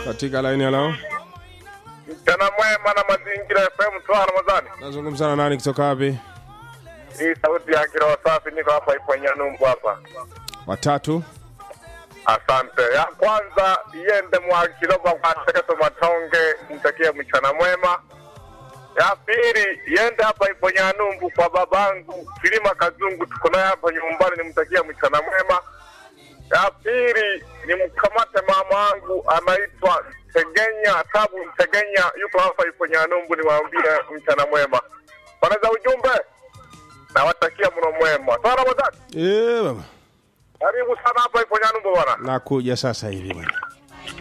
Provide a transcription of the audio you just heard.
katika laini ya lao. Mchana mwema na mazingira FM Twa Ramadhani. Nazungumza na nani kutoka wapi? Hii sauti ya kiroho safi, niko hapa Iponya Numbu hapa. Watatu. Asante. Ya kwanza iende mwa Kiloba kwa Seketo Matonge, mtakie mchana mwema. Ya pili iende hapa Iponya Numbu kwa babangu Kilima Kazungu, tuko naye hapa nyumbani, nimtakie mchana mwema. Ya pili nimkamate mama wangu anaitwa Tegenya Tabu Tegenya, yuko hapa Iponya Numbu, niwaambie mchana mwema. Bwana ujumbe nawatakia mno mwema. Sawa Ramadhani, Eh, baba. karibu sana hapa Iponya Numbu bwana. Nakuja sasa hivi bwana.